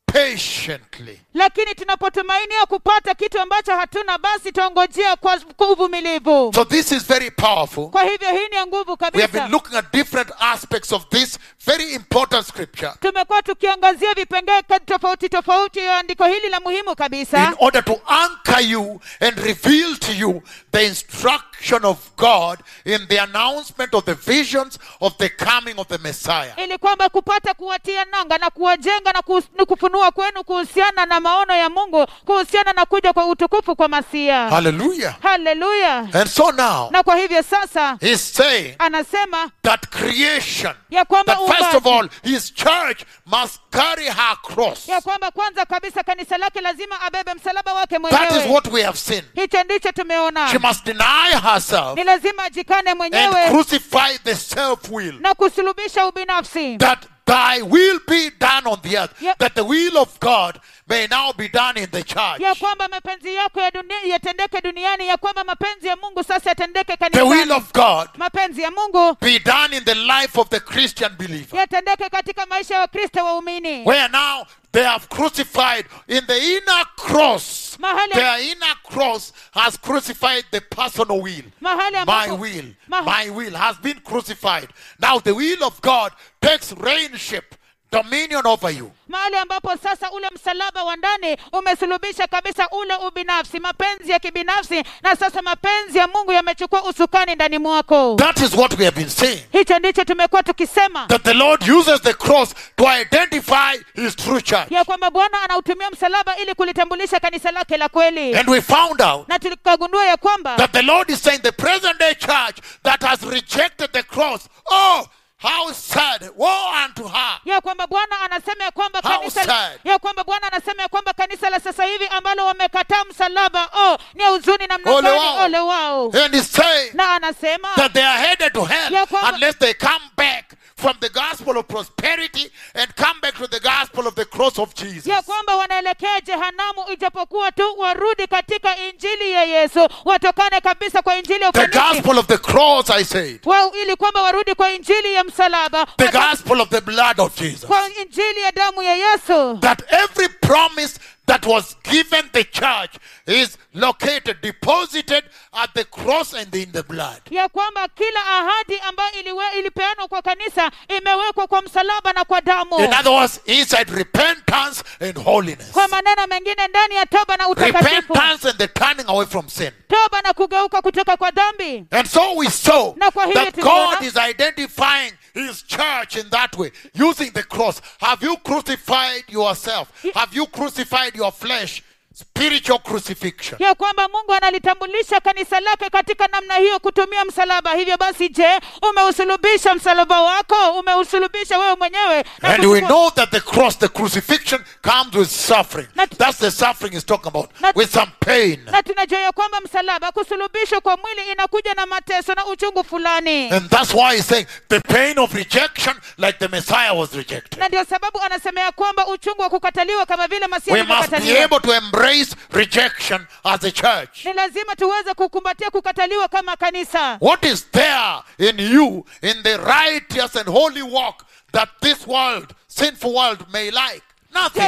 patiently. lakini tunapotumainia kupata kitu ambacho hatuna basi tuongojea kwa kwa uvumilivu So this is very powerful. kwa hivyo hii ni ya nguvu We have been kabisa looking at different aspects of this very important scripture tumekuwa tukiangazia vipengee ka- tofauti tofauti ya andiko hili la muhimu in kabisa order to anchor you and reveal to you the instruction of God in the announcement of the visions of the coming of the Messiah. ili kwamba kupata kuwatia nanga na kuwajenga na kus- na kufunua kwenu kuhusiana na maono ya mungu kuhusiana na kuja kwa utukufu kwa masia Hallelujah. haleluya And so now, na kwa hivyo sasa he's saying anasema that creation, ya kwamba that first of uumbaji- all, his church must carry her cross. ya kwamba kwanza kabisa kanisa lake lazima abebe msalaba wake That is mwenyewe what we have seen. hicho ndicho She tumeona must deny herself ni lazima ajikane and mwenyewe crucify the self will. na kusulubisha ubinafsi That thy will be done on the earth, Yep. that the will of God may now be done in the church. ya kwamba mapenzi yako ya dunia yatendeke duniani ya kwamba mapenzi ya mungu sasa yatendeke The will kanisani of God mapenzi ya mungu be done in the life of the Christian believer. yatendeke katika maisha ya wakristo waumini Where now they have crucified in the inner cross. Mahali- Their inner cross has crucified the personal will. mahali My ambapo will, Maha- my will has been crucified. Now the will of God takes reignship, dominion over you. mahali ambapo sasa ule msalaba wa ndani umesulubisha kabisa ule ubinafsi mapenzi ya kibinafsi na sasa mapenzi ya mungu yamechukua usukani ndani mwako That is what we have been saying. hicho ndicho tumekuwa tukisema That the Lord uses the cross to identify his true church. ya kwamba bwana anautumia msalaba ili kulitambulisha kanisa lake la kweli And we found out na tukagundua ya kwamba that the Lord is saying the present day church that has rejected the cross. Oh, how sad. Woe unto her. ya kwamba bwana anasema ya kwamba How kanisa sad. ya kwamba bwana anasema ya kwamba kanisa la sasa hivi ambalo wamekataa msalaba oh ni ya huzuni namna Ole gani wao. ole wao And he's saying na anasema that they are headed to hell Ya kwamba- unless they come back from the gospel of prosperity and come back to the gospel of the cross of Jesus. ya kwamba wanaelekea jehanamu ijapokuwa tu warudi katika injili ya yesu watokane kabisa kwa injili ya The ufanisi gospel of the cross, I said. wao ili kwamba warudi kwa injili ya msalaba The Wata- gospel of the blood of Jesus. kwa injili ya damu ya yesu That every promise that was given the church is located, deposited at the cross and in the blood. ya kwamba kila ahadi ambayo iliwe, ilipeanwa kwa kanisa imewekwa kwa msalaba na kwa damu In other words, inside repentance and holiness. kwa maneno mengine ndani ya toba na utakatifu Repentance and the turning away from sin. toba na kugeuka kutoka kwa dhambi And so we saw Na kwa hivyo that tuliona- God is identifying His church in that way, using the cross. Have you crucified yourself? Ye- Have you crucified your flesh? Spiritual crucifixion. ya kwamba mungu analitambulisha kanisa lake katika namna hiyo kutumia msalaba hivyo basi je umeusulubisha msalaba wako umeusulubisha wewe mwenyewe na And we kuchukua- know that the cross, the crucifixion, comes with suffering. Not- That's the suffering he's talking about, Not- with some pain. na tunajua ya kwamba msalaba kusulubishwa kwa mwili inakuja na mateso na uchungu fulani And that's why he's saying the pain of rejection, like the Messiah was rejected. na ndio sababu anasema ya kwamba uchungu wa kukataliwa kama vile masihi We must be alivyokataliwa able to embrace rejection as a church. ni lazima tuweze kukumbatia kukataliwa kama kanisa What is there in you in the righteous and holy walk that this world, sinful world, may like? Nothing. je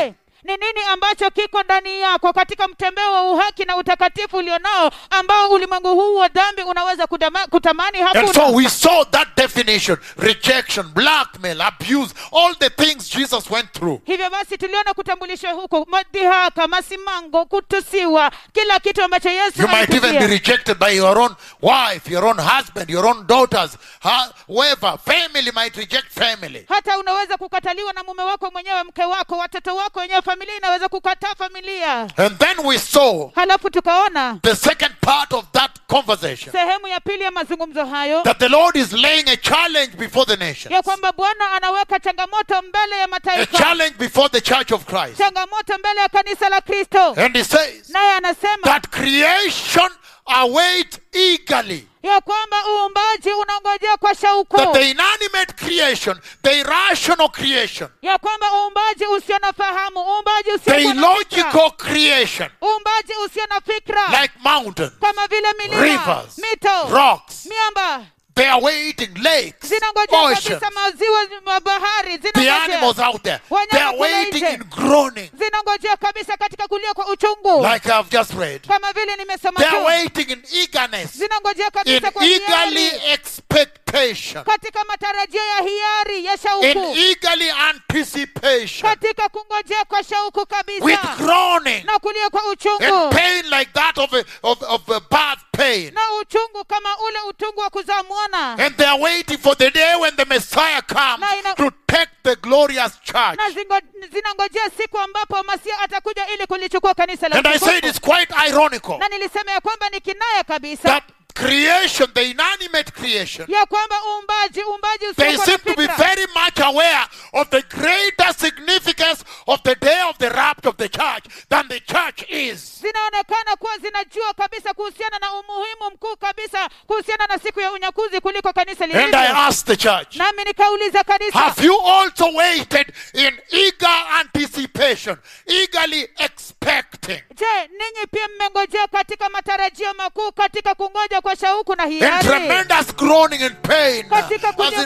ni nini ambacho kiko ndani yako katika mtembeo wa uhaki na utakatifu ulionao ambao ulimwengu huu wa dhambi unaweza kudama, kutamani And so hakuna we saw that definition rejection, blackmail, abuse, all the things Jesus went through. hivyo basi tuliona kutambulishwa huko madhihaka masimango kutusiwa kila kitu ambacho yesu You might even be alipitia. rejected by your own wife, your own husband, your own daughters, ha- whoever. Family might reject family. hata unaweza kukataliwa na mume wako mwenyewe mke wako watoto wako wenyewe familia inaweza kukataa familia And then we saw halafu tukaona the second part of that conversation sehemu ya pili ya mazungumzo hayo that the Lord is laying a challenge before the nations, ya kwamba bwana anaweka changamoto mbele ya a mataifa challenge before the church of Christ. changamoto mbele ya kanisa la kristo And he says naye anasema that creation awaits eagerly. ya kwamba uumbaji unaongojea kwa shauku That the inanimate creation, the irrational creation, ya kwamba uumbaji usio na fahamu uumbaji usio the na fikra, illogical creation, uumbaji usio na fikra like mountains, kama vile milima rivers, mito rocks, miamba they are waiting, lakes, zinangojea oceans, kabisa maziwa ma bahari the zinangojea animals out there, Wanyama they are kule waiting nje. in groaning, zinangojea kabisa katika kulia kwa uchungu like I've just read. kama vile nimesoma They are tu waiting in eagerness, zinangojea in kabisa kwa eagerly hiari expectation, katika matarajio ya hiari ya in shauku eagerly anticipation, katika kungojea kwa shauku with kabisa groaning na kulia kwa and uchungu pain like that of a, of, of a birth pain. na uchungu kama ule utungu wa kuzaa mwana And they are waiting for the day when the Messiah comes Na ina- to take the glorious church. na zingo- zinangojea siku ambapo masia atakuja ili kulichukua kanisa la And I said utukufu. it's quite ironical na nilisema ya kwamba ni kinaya kabisa that creation, the inanimate creation, ya kwamba uumbaji uumbaji they usiokuwa seem na to be fikra very much aware of the greater significance of the day of the rapture of the church than the church is. zinaonekana kuwa zinajua kabisa kuhusiana na umuhimu mkuu kabisa kuhusiana na siku ya unyakuzi kuliko kanisa And I lilivyo asked the church, nami nikauliza kanisa have you also waited in eager anticipation, eagerly expecting? je ninyi pia mmengojea katika matarajio makuu katika kungoja kwa shauku na in hiari tremendous groaning and pain. Katika As kuja- in,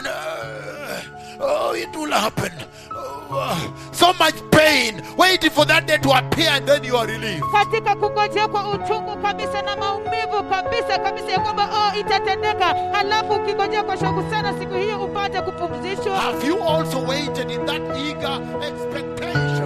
uh, oh, it will happen. Oh, uh, so much pain, waiting for that day to appear, and then you are relieved. katika kungojea kwa uchungu kabisa na maumivu kabisa kabisa ya kwamba oh, itatendeka halafu ukingojea kwa shauku sana siku hiyo upate kupumzishwa Have you also waited in that eager expectation?